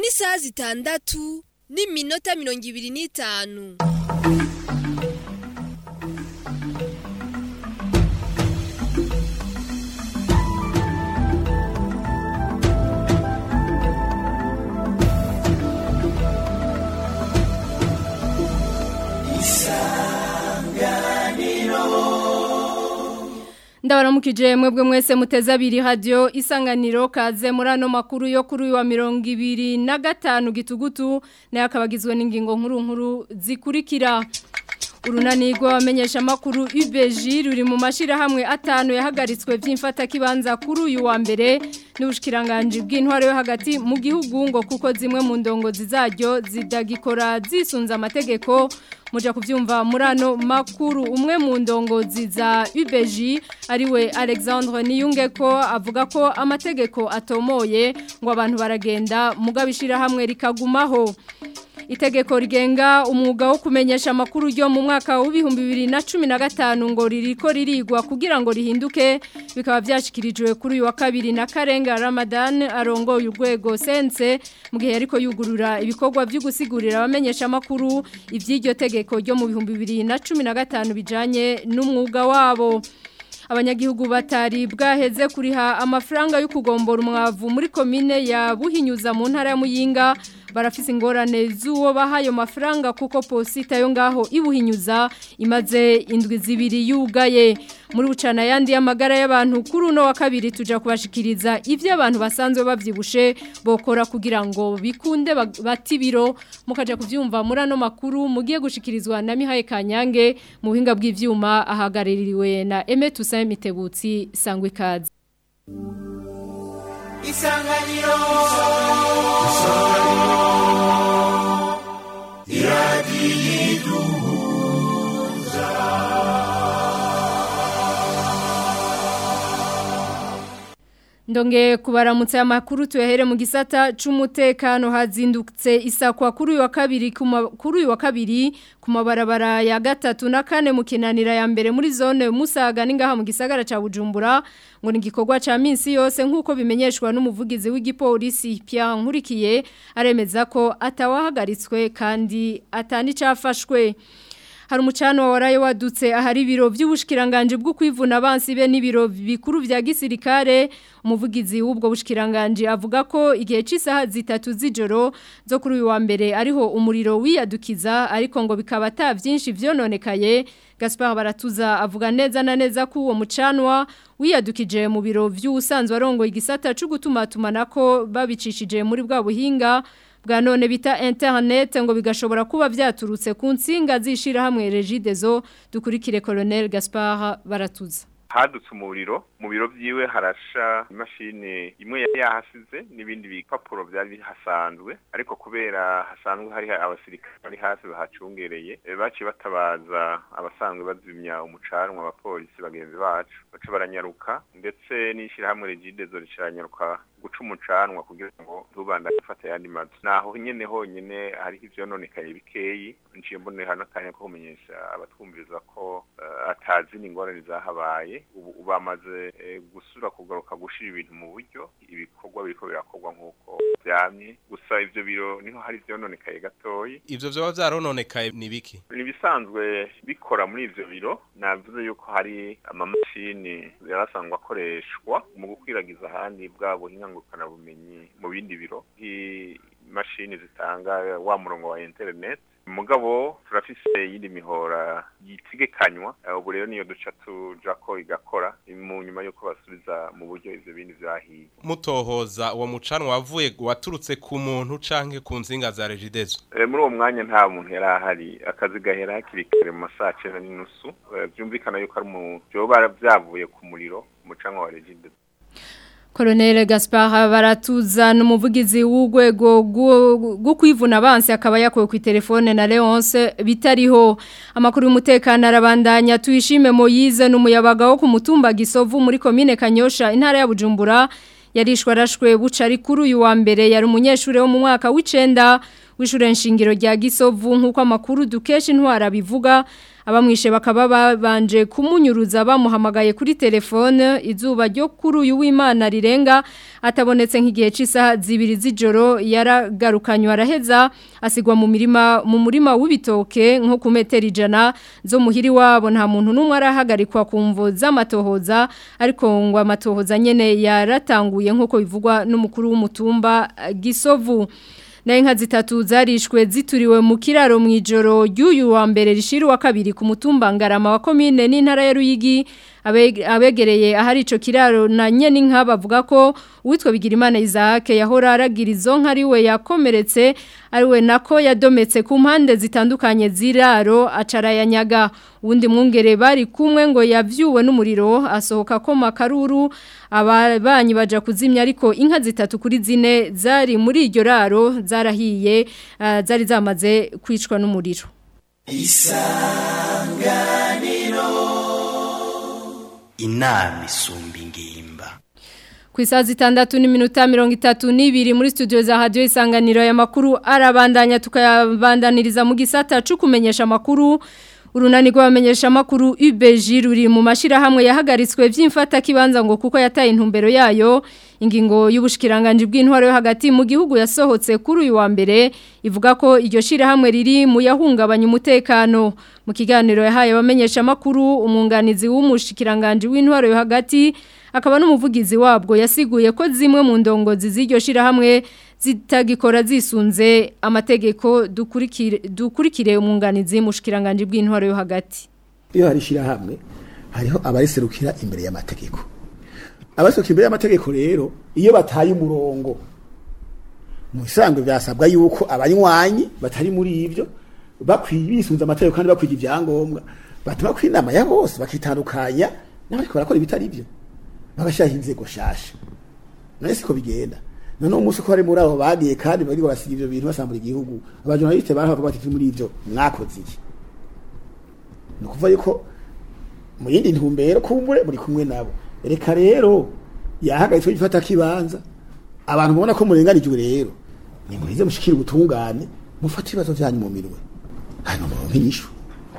ni isaha zitandatu n'iminota mirongo ibiri n'itanu ndabaramukije mwebwe mwese muteze abiri radio isanganiro kaze muri ano makuru yo kuri uyu wa mirongo ibiri na gatanu gitugutu nayo akabagizwe n'ingingo nkuru nkuru zikurikira urunani rw'abamenyesha amakuru UBG ruri mu mashirahamwe atanu yahagaritswe by'imfata kibanza kuri uyu wa mbere n'ubushikiranganje bw'intwaro yo hagati mu gihugu ngo kuko zimwe mu ndongozi zaryo zidagikora zisunza amategeko muja kuvyumva muri ano makuru umwe mu ndongozi za UBG ariwe Alexandre Niyungeko avuga ko amategeko atomoye ngo abantu baragenda mugabishira hamwe rikagumaho Itegeko rigenga umwuga wo kumenyesha amakuru ryo mu mwaka w'ibihumbi bibiri na cumi na gatanu ngo ririko ririgwa kugira ngo rihinduke bikaba byashyikirijwe kuri uyu wa kabiri na karenga Ramadan arongoye urwego sense mu gihe ariko yugurura ibikorwa byo gusigurira abamenyesha amakuru iby'iryo tegeko ryo mu bihumbi bibiri na cumi na gatanu bijyanye n'umwuga wabo abanyagihugu batari bwaheze kuriha amafaranga yo kugombora umwavu muri komine ya buhinyuza mu ntara ya muyinga barafise ingorane z'uwo bahayo mafaranga kuko posita yo ngaho ibuhinyuza imaze indwi zibiri yugaye muri bucana yandi y'amagara y'abantu kuri uno wa kabiri tuja kubashikiriza ivyo abantu basanzwe bavyibushe bokora kugira ngo bikunde bati biro mukaja kuvyumva muri ano makuru mugiye gushikirizwa na Mihaye Kanyange mu buhinga bw'ivyuma ahagaririwe na Aime Toussaint Mitebutsi sangwe kazi Isanganiro Ndonge kubaramutse amakuru tuyahere mu gisata c'umutekano hazindutse isakwa kuri uyu wa kabiri kuri uyu wa kabiri ku mabarabara ya gatatu na kane mu kinanira ya mbere muri zone Musaga ningaha mu gisagara ca Bujumbura ngo ni gikorwa ca minsi yose nkuko bimenyeshwa n'umuvugizi w'igipolisi Pierre Nkurikiye aremeza ko atawahagaritswe kandi atani cafashwe hari umucano waraye wadutse ahari ibiro by'ubushikiranganje bwo kwivuna abansi be n'ibiro bikuru vya gisirikare umuvugizi w'ubwo bushikiranganje avuga ko igihe cy'isaha zitatu z'ijoro zo kuri uyu wa mbere ariho umuriro wiyadukiza ariko ngo bikaba ata byinshi vyononekaye Gaspar Baratuza avuga neza na neza ko uwo mucanwa wiyadukije mu biro vy'usanzwe arongo igisata cyo gutuma tumanako babicishije muri bwa buhinga bwa none bita internet ngo bigashobora kuba byaturutse ku nsinga zishira hamwe Regidezo dukurikire Colonel Gaspard Baratuza hadutse umuriro mu biro byiwe harasha imashini imwe yari yahasize n'ibindi bipapuro byari bihasanzwe ariko kubera hasanzwe hari abasirikare bari hafi bahacungereye baciye batabaza abasanzwe bazimya umucanwa abapolisi bagenzi bacu baca baranyaruka ndetse n'ishyirahamwe regidezo ricaranyaruka guca umucanwa kugira ngo ntubanda gufata ayandi mazu naho nyene honyene hariho ivyononekaye bikeyi nciye mbonera hano akanya ko kumenyesha abatwumviriza ko uh, atazi n'ingorane zahabaye ubu bamaze uh, gusura kugaruka gushira ibintu mu buryo ibikorwa biriko birakorwa nk'uko vyamye gusa ivyo biro niho hari ivyononekaye gatoyi ivyo vyoba vyarononekaye ni biki ni bisanzwe bikora muri ivyo biro navuze yuko hari amamashini yarasanzwe akoreshwa mu gukwiragiza ahandi bwa buhinga bumenyi mu bindi biro nk'imashini zitanga wa murongo wa internet mugabo turafise yindi mihora yitegekanywa ubu rero niyo duca tuja ko igakora mu nyuma yuko basubiza mu buryo ivyo bindi vyahiye mutohoza uwo mucanwa wavuye waturutse ku muntu canke ku nzinga za regidezo e, muri uwo mwanya nta muntu yari ahari akazi gahera hakiri kare mu masaha cenda n'inusu vyumvikana yuko ari mu vyoba vyavuye ku muriro umucanwa wa regidezo Colonel Gaspard Baratuza n'umuvugizi w'ugwego gwo kwivuna abansi akaba yakowe ku telefone na Leonce bitariho amakuru y'umutekano arabandanya tuyishime Moyize n'umuyabaga wo ku mutumba Gisovu muri commune Kanyosha intara ya Bujumbura yarishwe arashwe buca ari kuri uyu wa mbere yari umunyeshuri wo mu mwaka w'icenda w'ishure nshingiro rya Gisovu nkuko amakuru dukesha intwara bivuga abamwishe bakaba babanje kumunyuruza bamuhamagaye kuri telefone izuba ryo kuri uyu w'Imana rirenga atabonetse nk'igihe cy'isaha zibiri z'ijoro yaragarukanywe araheza asigwa mu mirima mu murima w'ibitoke nko ku metero ijana zo muhiri wabo nta muntu n'umwe arahagarikwa ku mvo z'amatohoza ariko ngo amatohoza nyene yaratanguye nk'uko bivugwa n'umukuru w'umutumba Gisovu na inka zitatu zarishwe zituriwe mu kiraro mu ijoro ry'uyu wa mbere rishira wa kabiri ku mutumba ngarama wa komine n'intara ya Ruyigi abegereye ahari ico kiraro na nyene inka bavuga ko uwitwa Bigirimana Isaac yahora aragira izo nka ari we yakomeretse ari we nako yadometse ku mpande zitandukanye ziraro acarayanyaga uwundi mwungere bari kumwe ngo yavyuwe n'umuriro asohoka ko makaruru ababanyi baja kuzimya ariko inka zitatu kuri zine zari muri iryo raro zarahiye uh, zari zamaze kwicwa n'umuriro isanganiro inama isumba ingimba ku isaha zitandatu n'iminota mirongo itatu n'ibiri muri studio za radiyo isanganiro aya makuru arabandanya tukayabandaniriza mu gisata cyo kumenyesha amakuru urunani rw'abamenyesha amakuru UBG ruri mu mashirahamwe yahagaritswe by'imfata kibanza ngo kuko yataye intumbero yayo ingingo y'ubushikiranganje bw'intwaro yo hagati mu gihugu yasohotse kuri uyu wa mbere ivuga ko iryo shirahamwe riri mu yahungabanya umutekano mu kiganiro yahaye abamenyesha amakuru umwunganizi w'umushikiranganje w'intwaro yo hagati akaba n'umuvugizi wabwo yasiguye ko zimwe mu ndongozi z'iryo shirahamwe zitagikora zisunze amategeko dukurikire dukurikire umwunganizi mushikiranganje bw'intwaro yo hagati iyo hari shirahamwe hariho abariserukira imbere y'amategeko abaserukira imbere y'amategeko rero iyo bataye umurongo mu bisanzwe byasabwa yuko abanywanyi batari muri ibyo bakwiye bisunze amategeko kandi bakwiye ibyangombwa batuma ku inama ya bose bakitandukanya n'abariko barakora ibitari byo bagashyiraho inzego shasha none siko bigenda none umunsi ko hari muri abo bagiye kandi bari barasiga ivyo bintu basambura igihugu abajournaliste baravuga bati muri ivyo mwakoze iki ni ukuvuga yuko mu yindi ntumbero kumbure muri kumwe nabo reka rero yahagaritswe gifata kibanza abantu mubona ko murenganijwe rero ni muhize mushikira ubutungane mufate ibibazo vyanyu mu mirwe hanyuma muronke inyishu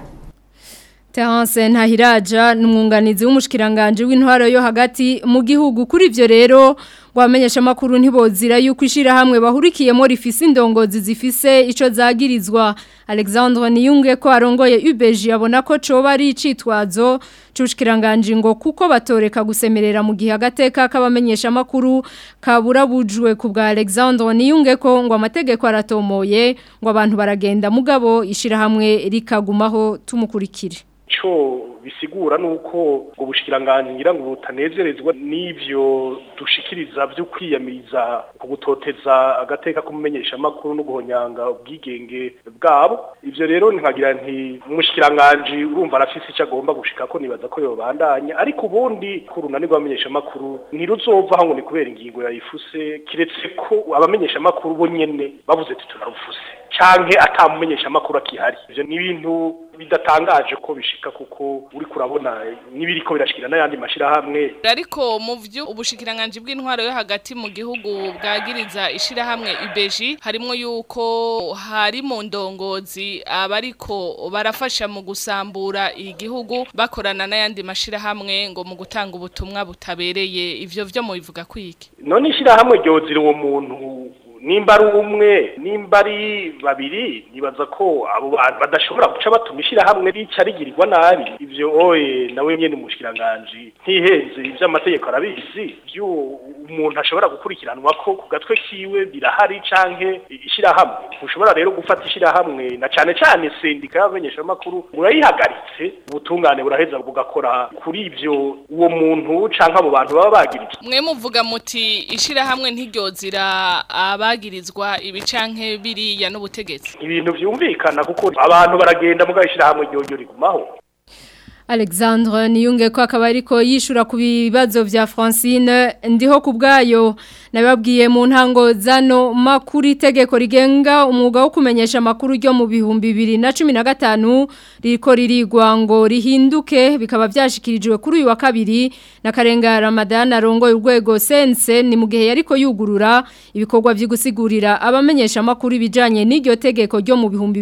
Terence Ntahiraja numwunganizi w'umushikiranganje w'intwaro yo hagati mu gihugu kuri ivyo rero gwamenyesha makuru ntibozira yuko ishira hamwe bahurikiyemo rifise indongozi zifise ico zagirizwa Alexandre Niyunge ko arongoye UBG abona ko coba ari icitwazo c'ubushikiranganje ngo kuko batoreka gusemerera mu gihe agateka k'abamenyesha makuru kaburabujwe ku bwa Alexandre Niyunge ko ngo amategeko aratomoye ngo abantu baragenda mugabo ishira hamwe rikagumaho tumukurikire ico bisigura nuko ngo bushikiranganje ngira ngo butanezerezwa n'ivyo dushikiriza byo kwiyamiriza ku gutoteza agateka kumumenyesha makuru no guhonyanga ubwigenge bwabo ivyo rero nkagira nti umushikiranganje urumva arafise icyo agomba gushika ko nibaza ko yobandanya ariko ubundi ku runani rw'abamenyesha makuru ntiruzova ngo ni kubera ingingo yayifuse kiretse ko abamenyesha makuru bo nyene bavuze ati tunarufuse canke atamumenyesha makuru akihari ivyo ni ibintu bidatangaje ko bishika kuko uri kurabona nibiriko birashikira n'ayandi mashirahamwe ariko mu vyo ubushikiranganje bw'intwaro yo hagati mu gihugu bwagiriza ishirahamwe UBG harimo yuko hari mu ndongozi abariko barafasha mu gusambura igihugu bakorana n'ayandi mashirahamwe ngo mu gutanga ubutumwa butabereye ivyo vyo mu bivuga kwiki none ishirahamwe ryozira uwo muntu nimba ari umwe nimba ari babiri nibaza ko abo bantu badashobora guca batuma ishyirahamwe rica rigirirwa nabi ibyo oye nawe nyine umushyiranganji ntihenze iby'amategeko arabizi ibyo umuntu ashobora gukurikiranwa ko ku gatwe kiwe birahari canke ishyirahamwe ntushobora rero gufata ishyirahamwe na cyane cyane sendika y'abamenyeshamakuru murayihagaritse ubutungane buraheza bugakora kuri ibyo uwo muntu canke abo bantu baba bagiritse mwe muvuga muti ishirahamwe ntiryozira abagirizwa ibicanke biriya n'ubutegetsi ibintu byumvikana kuko abantu baragenda mugashira hamwe ryo rigumaho Alexandre niyunge ko akaba ariko yishura ku bibazo vya Francine ndiho ku bwayo nababwiye mu ntango zano makuru itegeko rigenga umwuga wo kumenyesha makuru ryo mu bihumbi 2015 riko ririgwa ngo rihinduke bikaba byashikirijwe kuri uyu wa kabiri na Karenga Ramadan arongoye urwego sense ni mu gihe yariko yugurura ibikorwa vy'igusigurira abamenyesha makuru bijanye n'iryo tegeko ryo mu bihumbi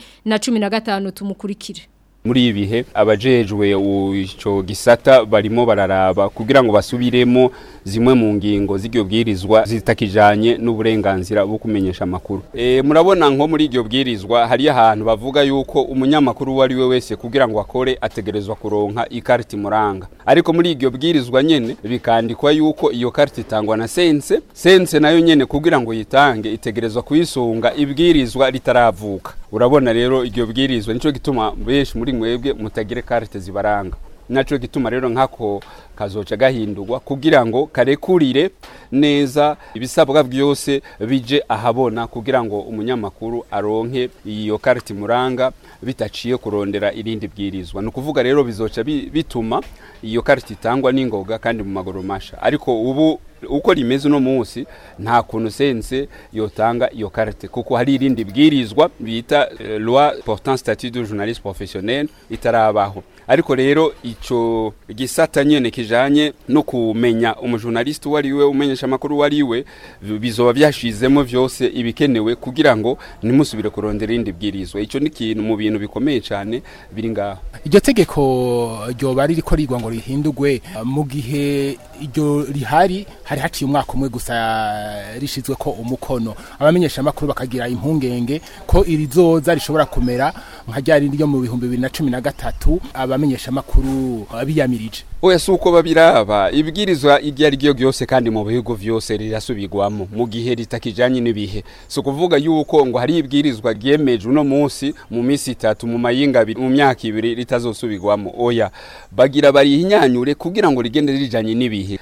2015 tumukurikire muri ibi bihe abajejwe ico gisata barimo bararaba kugira ngo basubiremo zimwe mu ngingo z'iryo bwirizwa zitakijanye n'uburenganzira bwo kumenyesha amakuru e, murabona nko muri iryo bwirizwa hari ahantu bavuga yuko umunyamakuru uwo ari we wese kugira ngo akore ategerezwa kuronka ikarita imuranga ariko muri iryo bwirizwa nyene bikandikwa yuko iyo karita itangwa na sense sense nayo nyene kugira ngo yitange itegerezwa kuyisunga ibwirizwa ritaravuka urabona rero iryo bwirizwa nico gituma benshi muri mwebwe mutagire karite zibaranga naco gituma rero nkako kazoca gahindurwa kugira ngo karekurire neza ibisabwa byose bije ahabona kugira ngo umunyamakuru aronke iyo karite muranga bitaciye kurondera irindi bwirizwa ni ukuvuga rero bizoca bituma iyo karite itangwa n'ingoga kandi mu maguru masha ariko ubu uko rimeze uno munsi nta kuntu sense yotanga iyo karite kuko hari irindi bwirizwa bita uh, loi portant statut de journaliste professionnel itarabaho ariko rero ico gisata nyene kijanye no kumenya umujournaliste wari we umenyesha makuru wari we bizoba byashizemo vyose ibikenewe kugira ngo nimusubire kurondera irindi bwirizwa ico ni kintu mu bintu bikomeye cyane biri ngaho iryo tegeko ryoba ririko rigwa ngo rihindurwe mu gihe iryo rihari hari haciye umwaka umwe gusa rishizwe ko umukono abamenyesha makuru bakagira impungenge ko iri zoza rishobora kumera nka ryari ryo mu bihumbi 2013 abamenyesha makuru biyamirije oya suko babiraba ibwirizwa iryo ari ryo ryose kandi mu bihugu vyose rirasubirwamo mu gihe ritakijanye n'ibihe so kuvuga yuko ngo hari ibwirizwa ryemeje uno munsi mu minsi itatu mu mayinga abiri mu myaka ibiri ritazosubirwamo oya bagira barihinyanyure kugira ngo rigende rijanye n'ibihe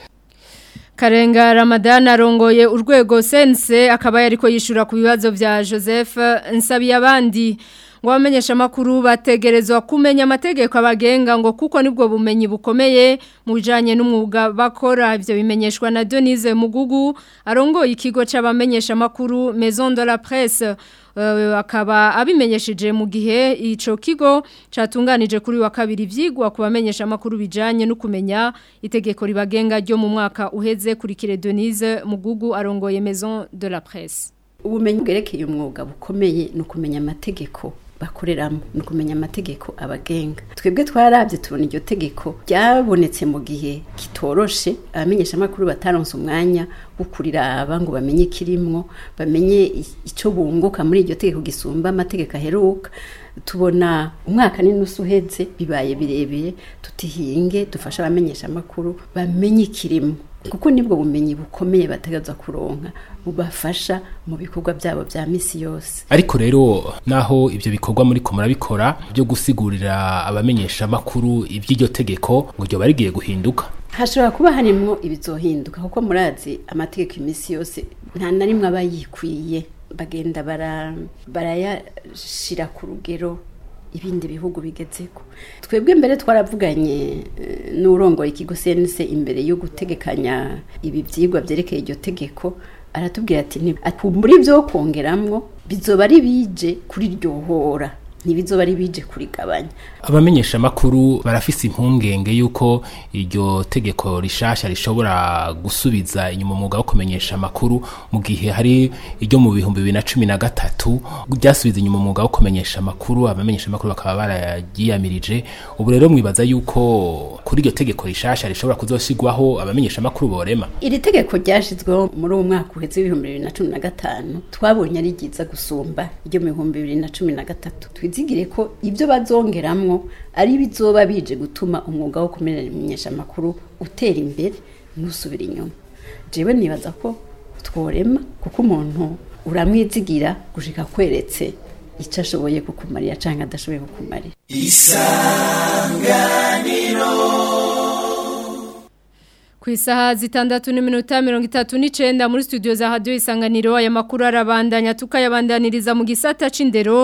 Karenga Ramadan arongoye urwego sense akaba yariko yishura ku bibazo vya Joseph Nsabiye abandi ngo bamenyesha makuru bategerezwa kumenya amategeko abagenga ngo kuko nibwo bumenyi bukomeye mu bijanye n'umwuga bakora ivyo bimenyeshwa na Denise Mugugu arongoye ikigo c'abamenyesha makuru Maison de la Presse uh, akaba abimenyesheje mu gihe ico kigo catunganije kuri wa kabiri vyigwa ku bamenyesha makuru bijanye no kumenya itegeko ribagenga ryo mu mwaka uheze kuri kire Denise Mugugu arongoye Maison de la Presse ubumenyi bwerekeye umwuga bukomeye ni ukumenya amategeko bakoreramo ni ukumenya amategeko abagenga twebwe twarabye tubona iryo tegeko ryabonetse mu gihe kitoroshe abamenyesha amakuru bataronse umwanya wo kuriraba ngo bamenye ikirimwo bamenye icyo bunguka muri iryo tegeko gisumba amategeko aheruka tubona umwaka n'inusu uhetse bibaye birebire tutihinge dufashe abamenyesha amakuru bamenye ikirimo kuko nibwo bumenyi bukomeye bategereza kuronka bubafasha mu bikorwa byabo bya misi yose ariko rero naho ibyo bikorwa muri ko murabikora byo gusigurira abamenyesha amakuru iby'iryo tegeko ngo ryo barigiye guhinduka hashobora kuba harimwo ibizohinduka kuko murazi amategeko iminsi yose nta na rimwe aba yikwiye bagenda barayashira ku rugero ibindi bihugu bigezeko twebwe mbere twaravuganye n'urongoye ikigo sense imbere yo gutegekanya ibi byigwa byerekeye iryo tegeko aratubwira ati muri byo kongeramwo bizoba ari bije kuri ryohora ntibizoba ari bije kurigabanya abamenyesha makuru barafise impungenge yuko iryo tegeko rishasha rishobora gusubiza inyuma umwuga wo kumenyesha amakuru mu gihe hari iryo mu bihumbi bibiri na cumi na gatatu ryasubiza inyuma umwuga wo kumenyesha amakuru abamenyesha amakuru bakaba barayiyamirije ubu rero mwibaza yuko kuri iryo tegeko rishasha rishobora kuzosigwaho abamenyesha amakuru borema iri tegeko ryashizweho muri uwo mwaka uheze w'ibihumbi bibiri na cumi na gatanu twabonye ari ryiza gusumba iryo mu bihumbi bibiri na cumi na gatatu twizigire ko ibyo bazongeramwo ari bizoba bije gutuma umwuga wo kumenyesha amakuru utera imbere ntusubire inyuma jewe nibaza ko tworema kuko umuntu uramwizigira gushika kweretse icyo ashoboye kukumarira cyangwa adashoboye kukumarira isanganiro ku isaha zitandatu n'iminota mirongo itatu n'icyenda muri studio za radiyo isanganiro aya makuru arabandanya tukayabandaniriza mu gisata c'indero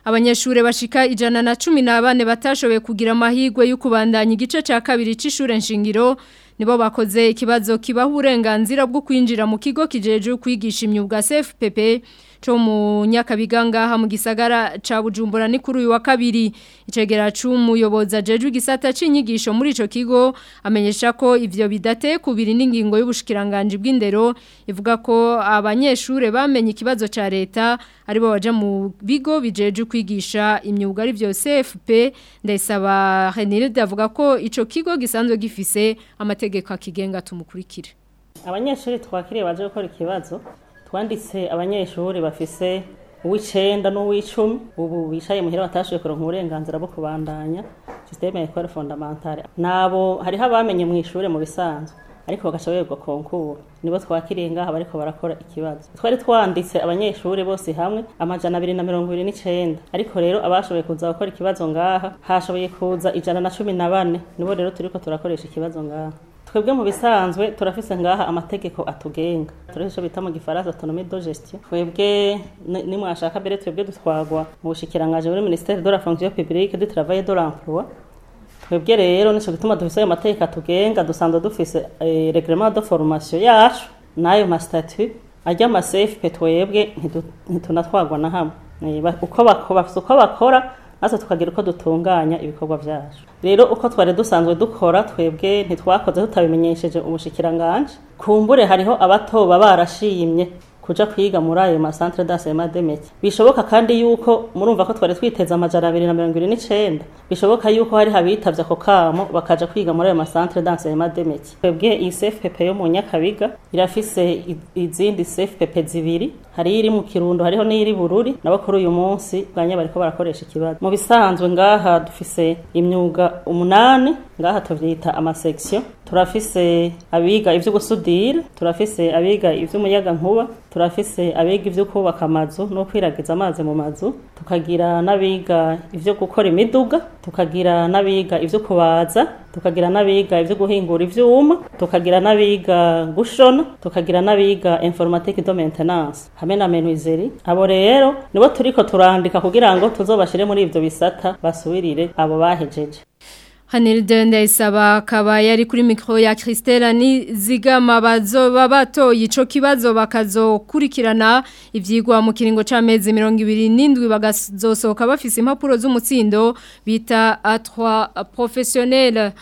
abanyeshure bashika ijana na cumi na bane batashoboye kugira amahirwe yo kubandanya igice cya kabiri c'ishure nshingiro nibo bakoze ikibazo kibaha uburenganzira bwo kwinjira mu kigo kijeje kwigisha imyuga CFPP cyo mu nyakabiga ngaha mu gisagara ca Bujumbura ni kuri uyu wa kabiri icegera c'umuyoboza jeje igisata c'inyigisho muri ico kigo amenyesha ko ivyo bidate kubiri n'ingingo y'ubushikiranganje bw'indero ivuga ko abanyeshure bamenye ikibazo ca leta aribo baje mu bigo bijeje kwigisha imyuga ari byo CFP ndayisaba Renilde avuga ko ico kigo gisanzwe gifise amategeko akigenga tumukurikire abanyeshuri twakiriye baje gukora ikibazo twanditse abanyeshuri bafise uw'icenda n'uw'icumi ubu bicaye muhira batashoboye kuronka uburenganzira bwo kubandanya systeme ya école fondamentale nabo hariho abamenye mu ishure mu bisanzwe ariko bagashoboye konkuru nibo twakiriye ngaha bariko barakora ikibazo twari twanditse abanyeshuri bose hamwe amajana abiri na mirongo ibiri n'icenda ariko rero abashoboye kuza gukora ikibazo ngaha hashoboye kuza ijana na cumi na bane nibo rero turiko turakoresha ikibazo ngaha twebwe mu bisanzwe turafise ngaha amategeko atugenga turafise bita mu gifaransa autonomie de gestion twebwe ni mwashaka mbere twebwe dutwagwa mu bushikiranganje muri ministère de la fonction publique du travail et de l'emploi twebwe rero nico gituma dufise ayo mategeko atugenga dusanzwe dufise eh, reglement de formation yacu n'ayo ma statut ajya ama CFP twebwe ntitunatwagwa na hamwe uko bakora uko bakora natwe tukagira uko dutunganya ibikorwa byacu rero uko twari dusanzwe dukora twebwe ntitwakoze tutabimenyesheje ubushikiranganje kumbure hariho abatoba barashimye kuja kwiga muri ayo masantre d'enseignement des métiers bishoboka kandi yuko murumva ko twari twiteze amajana abiri na mirongo ibiri n'icenda bishoboka yuko hari habitavye ako kamo bakaja kwiga muri ayo masantre d'enseignement des métiers twebwe iyi CFPP yo mu Nyakabiga irafise izindi CFPP zibiri hari iri mu Kirundo hariho n'iri Bururi nabo kuri uyu munsi bwanya bariko barakoresha ikibazo mu bisanzwe ngaha dufise imyuga umunani ngaha tuvyita amasection turafise abiga ivyo gusudira turafise abiga ivy'umuyaga nkuba turafise abiga ivyo kubaka amazu no kwiragiza amazi mu mazu tukagira n'abiga ivyo gukora imiduga tukagira n'abiga ivyo kubaza tukagira n'abiga ivyo guhingura ivyuma tukagira n'abiga gushona tukagira n'abiga informatique de maintenance hamwe na menuiserie abo rero nibo turiko turandika kugira ngo tuzobashire muri ivyo bisata basubirire abo bahejeje Hanilde ndayisaba akaba yari kuri mikro ya Christelle ni zigama bazoba batoye ico kibazo bakazokurikirana ivyigwa mu kiringo c'amezi 27 bagazosohoka bafise impapuro z'umutsindo bita A3 professionnel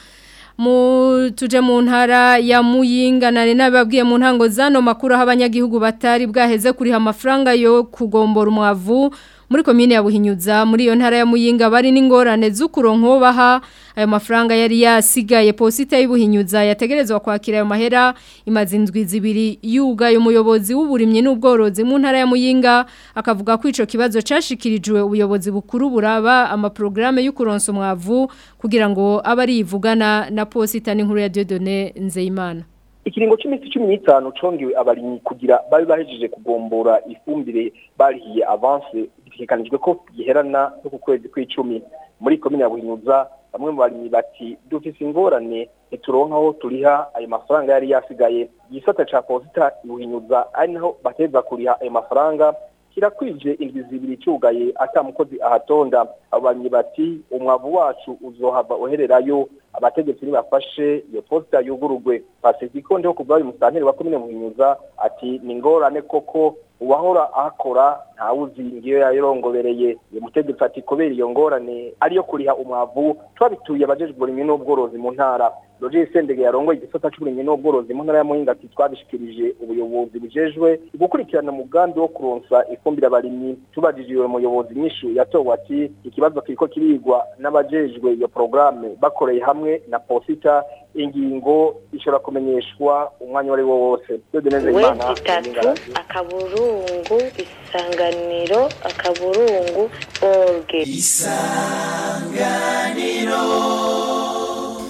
mu tuje mu ntara ya muyinga nari nababwiye mu ntango zano makuru aho abanyagihugu batari bwaheze kuriha amafaranga yo kugombora umwavu muri komine ya Buhinyuza muri iyo ntara ya Muyinga bari n'ingorane z'ukuronko baha ayo mafaranga yari yasigaye posita y'Ubuhinyuza yategerezwa kwakira ayo mahera imaze indwi zibiri yuga umuyobozi w'uburimye n'ubworozi mu ntara ya Muyinga akavuga ko ico kibazo cashikirijwe ubuyobozi bukuru buraba amaprograme y'ukuronsa umwavu kugira ngo abari ivugana na posita n'inkuru ya Dieudonné Nzeyimana ikiringo cy'iminsi cumi n'itanu congewe abarimyi kugira babe bahejeje kugombora ifumbire barihiye avance bitegekanijwe ko giherana no ku kwezi kw'icumi muri komine ya buhinyuza bamwe mu barimyi bati dufise ingorane ntituronka aho turiha ayo mafaranga yari yasigaye igisata ca posita buhinyuza ari naho bateza kuriha ayo mafaranga kirakwije indwi zibiri cyugaye ata mukozi ahatonda abo barimyi bati umwavu wacu uzohava uhererayo abategetsi nibafashe iyo posita yugurugwe pasifiko ndiho kuva uyu musanteri wa komine buhinyuza ati ni ingorane koko uwahora ahakora ntawuzi ngiyo yayirongobereye uyu mutegetsi ati kubera iyo ngorane ariyo kuriha umwavu twabituye abajejwe uburimyi n'ubworozi mu ntara Roger Sendege yarongoye igisata c'uburimyi n'ubworozi mu ntara ya Muyinga ati twabishikirije ubuyobozi bujejwe gukurikirana umugambi wo kuronsa ifumbire abarimyi tubajije uyo muyobozi nyinshi yatowe ati ikibazo kiriko kirigwa n'abajejwe iyo programme bakoreye hamwe na posita ingingo ishobora kumenyeshwa umwanya wari wo wose wezi tatu akaburungu isanganiro akaburungu orge isanganiro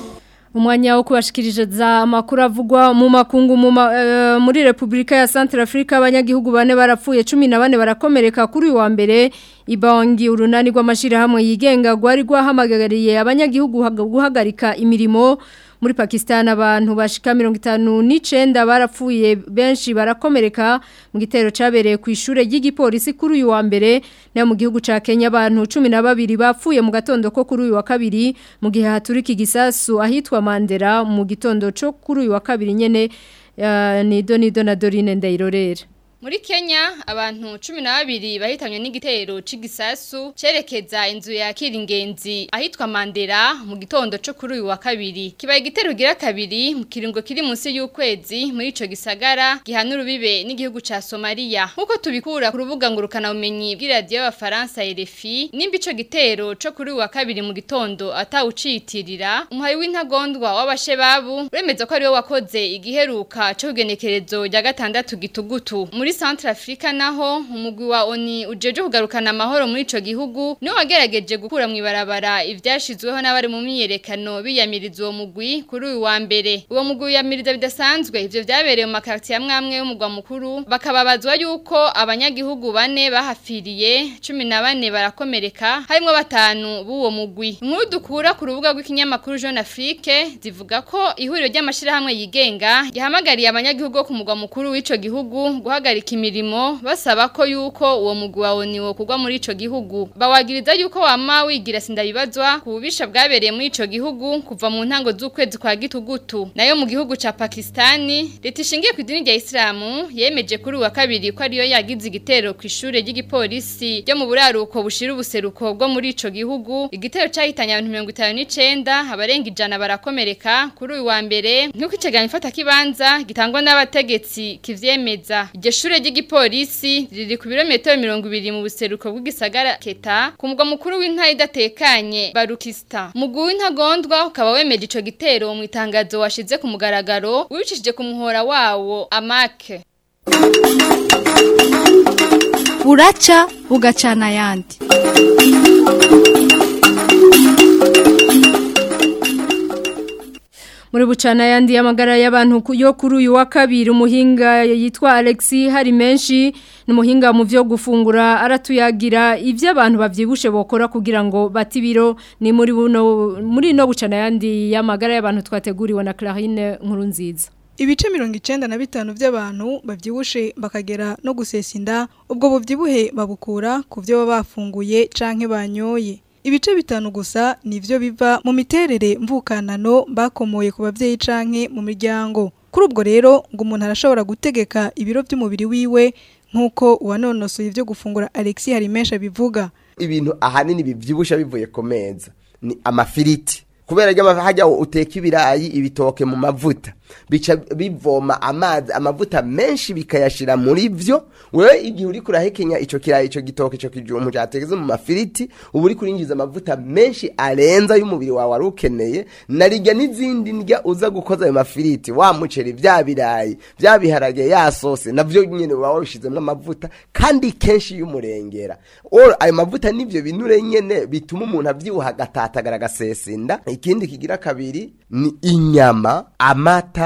umwanya wo kubashikiriza amakuru avugwa mu makungu mu ma, e, muri Republika ya Centrafrica abanyagihugu bane barapfuye 14 barakomereka kuri uyu wa mbere ibangi urunani rw'amashirahamwe yigenga gwari gwahamagariye abanyagihugu guhagarika imirimo muri Pakistan abantu bashika 59 barapfuye benshi barakomereka mu gitero cabereye ku ishure ry'igipolisi kuri uyu wa mbere nayo mu gihugu ca Kenya abantu 12 bapfuye mu gatondo ko kuri uyu wa kabiri mu gihe haturika igisasu ahitwa Mandera mu gitondo cyo kuri uyu wa kabiri nyene uh, ni Donido na Dorine Ndairorera Muri Kenya abantu 12 bahitanywe n'igitero c'igisasu cerekeza inzu ya Kiringenzi ahitwa Mandera mu gitondo cyo kuri uyu wa kabiri. Kibaye igitero gira kabiri mu kiringo kiri munsi y'ukwezi muri ico gisagara gihanura bibe n'igihugu ca Somalia. Nkuko tubikura ku rubuga ngurukana bumenyi bw'iradio y'abafaransa RFI, nimba ico gitero cyo kuri uyu wa kabiri mu gitondo atawucitirira, umuhayi w'intagondwa w'abashebabu uremeza ko ari we wakoze igiheruka cyo kugenekerezo rya gatandatu gitugutu. Muri muri Central Africa naho umugwi wa ONI ujeje kugarukana amahoro muri ico gihugu niwe wagerageje gukura mu ibarabara ivyashizweho n'abari mu myiyerekano biyamiriza uwo mugwi kuri uyu wa mbere uwo mugwi wiyamiriza bidasanzwe ivyo vyabereye mu makartier amwe amwe y'umugwa mukuru bakababazwa yuko abanyagihugu bane bahafiriye 14 barakomereka harimo batanu b'uwo mugwi inkuru dukura ku rubuga rw'ikinyamakuru Jeune Afrique zivuga ko ihuriro ry'amashirahamwe yigenga yahamagariye abanyagihugu bo ku mugwa mukuru w'ico gihugu guhagarika imirimo basaba ko yuko uwo mugwi wawe niwo kugwa muri ico gihugu bawagiriza yuko wama wigira sindabibazwa ku bubisha bwabereye muri ico gihugu kuva mu ntango z'ukwezi kwa gitugutu nayo mu gihugu ca Pakistani leta ishingiye ku idini rya Islamu yemeje kuri uwa kabiri ko ariyo yagize igitero ku ishure ry'igipolisi ryo mu buraruko bushira ubuseruko bwo muri ico gihugu igitero cahitanye abantu 59 abarenga ijana barakomereka kuri uyu wa mbere nk'uko iceganyo ifata kibanza gitangwa n'abategetsi kivyemeza iryo shure ry'igipolisi riri ku birometero mirongo ibiri mu buseruko bw'igisagara keta ku mugwa mukuru w'intara idatekanye barukista mugwi w'intagondwa ukaba wemeje ico gitero mu itangazo washize ku mugaragaro wibicishije ku muhora wawo amake buraca bugacana ayandi muri bucana yandi y'amagara y'abantu yo kuri uyu wa kabiri umuhinga yitwa Alexi hari menshi ni umuhinga mu byo gufungura aratuyagira ibyo abantu bavyibushe bokora kugira ngo batibiro ni muri buno muri no bucana yandi y'amagara y'abantu twateguriwe na Clarine nkuru nziza Ibice mirongo icenda na bitanu by'abantu bavyibushe bakagera no gusesa inda ubwo buvyibuhe babukura ku byo baba bafunguye canke banyoye ibice bitanu gusa nivyo biva mu miterere mvukanano bakomoye ku bavyeyi canke mu miryango kuri ubwo rero ngo umuntu arashobora gutegeka ibiro by'umubiri wiwe nk'uko uwanonosoye ibyo gufungura Alexis Harimesha bivuga ibintu ahanini bivyibusha bivuye ku meza ni amafiriti kubera ryo hajya uteka ibirayi ibitoke mu mavuta bica bivoma amazi amavuta menshi bikayashira muri vyo wewe igihe uri kurahekenya ico kirayi ico gitoke ico kijumbu cyateze mu mafiriti ubu uri kurinjiza amavuta menshi arenza y'umubiri wawe wari ukeneye narijya n'izindi ndya uza gukoza ayo mafiriti wa muceri vya birayi vya biharage ya sose navyo nyene waba wabishizemo amavuta kandi kenshi y'umurengera ayo mavuta nivyo binure nyene bituma umuntu avyibuha agatatagara agasesinda ikindi kigira kabiri ni inyama amata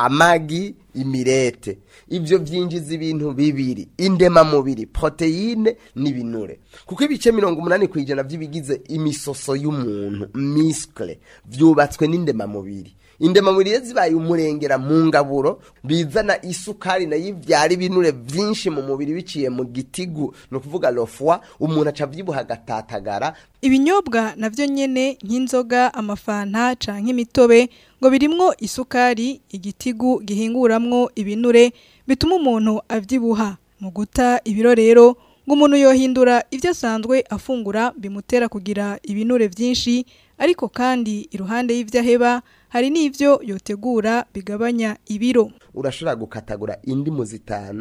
amagi imirete ivyo vyinjiza ibintu bibiri indema mubiri proteine n'ibinure kuko ibice mirongo umunani kwijana vy'ibigize imisoso y'umuntu miskle vyubatswe n'indema mubiri indema mubiri zibaye umurengera mu ngaburo bizana isukari nayo ivyara ibinure vyinshi mu mubiri biciye mu gitigu ni ukuvuga lofwa umuntu aca avyibuha agatatagara ibinyobwa navyo nyene nk'inzoga amafanta canke imitobe ngo birimwo isukari igitigu gihinguramwo ibinure bituma umuntu avyibuha mu guta ibiro rero ngo umuntu yohindura ivyo asanzwe afungura bimutera kugira ibinure vyinshi ariko kandi iruhande y'ivyo aheba hari n'ivyo yotegura bigabanya ibiro urashobora gukatagura indimu zitanu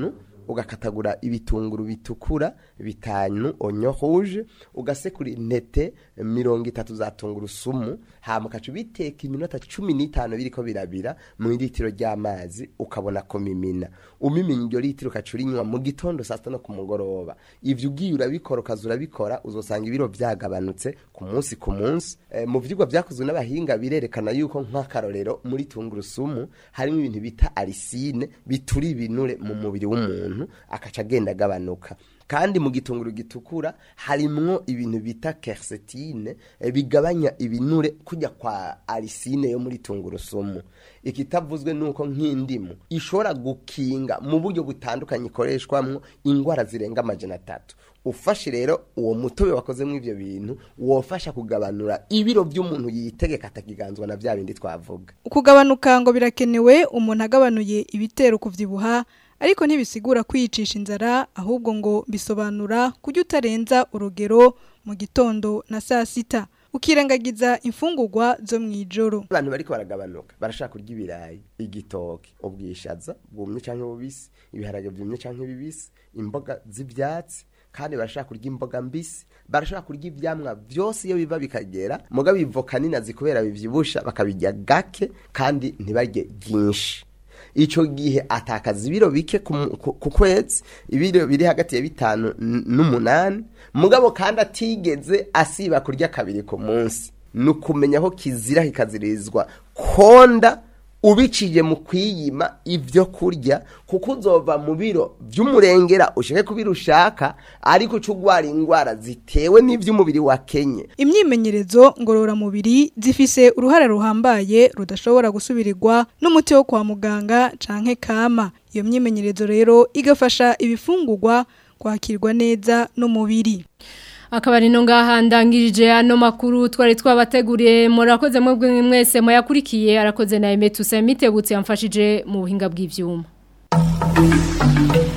ugakatagura ibitunguru bitukura bitanu onyo rouge ugasekura intete mirongo itatu za tungurusumu hama ukaca ubiteka iminota cumi n'itanu biriko birabira mu litiro ry'amazi ukabona kumimina umimina iryo litiro ukaca urinywa mu gitondo saa sita no ku mugoroba ivyo ugiye urabikora ukaza urabikora uzosanga ibiro vyagabanutse ku munsi ku munsi e, mu vyigwa vyakozwe n'abahinga birerekana yuko nk'akarorero muri tungurusumu harimo ibintu bita arisine bitura ibinure mu mubiri w'umuntu akaca agenda agabanuka kandi mu gitunguru gitukura harimwo ibintu bita quercétine e, bigabanya ibinure kujya kwa arisine yo muri tungurusumu ikitavuzwe nuko nk'indimu ishobora gukinga mu buryo butandukanye ikoreshwamwo ingwara zirenga amajana atatu ufashe rero uwo mutobe wakozemo ivyo bintu wofasha kugabanura ibiro by'umuntu yitegeka atakiganzwa na vya bindi twavuga ukugabanuka ngo birakenewe umuntu agabanuye ibitero kuvyibuha ariko ntibisigura kwiyicisha inzara ahubwo ngo bisobanura kujya utarenza urugero mu gitondo na saa sita ukirengagiza imfungurwa zo mu ijoro abantu bariko baragabanuka barashaka kurya ibirayi igitoki ubwishaza bwumye canke bubisi ibiharage vyumye canke bibisi imboga z'ivyatsi kandi barashaka kurya imboga mbisi barashaka kurya ivyamwa vyose iyo biva bikagera muga bivoka ninazi kubera bivyibusha bakabirya gake kandi ntibarye byinshi ico gihe atakaza ibiro bike ku ku- ku kwezi ibiro biri hagati ya bitanu n- n'umunani mugabo kandi atigeze asiba kurya kabiri ku munsi ni ukumenya aho kizira kikazirizwa konda ubiciye mu kwiyima ivyo kurya kuko uzova mu biro vy'umurengera ushake kubira ushaka ariko uca ugwara ingwara zitewe n'ivy'umubiri wakenye imyimenyerezo ngororamubiri zifise uruhare ruhambaye rudashobora gusubirirwa n'umuti wo kwa muganga canke kama iyo myimenyerezo rero igafasha ibifungurwa kwakirwa neza n'umubiri akaba ari no ngaha ndangirije ano makuru twari twabateguriye murakoze mwebwe mwese muyakurikiye arakoze na Emetu Semitebutse yamfashije mu buhinga bw'ivyuma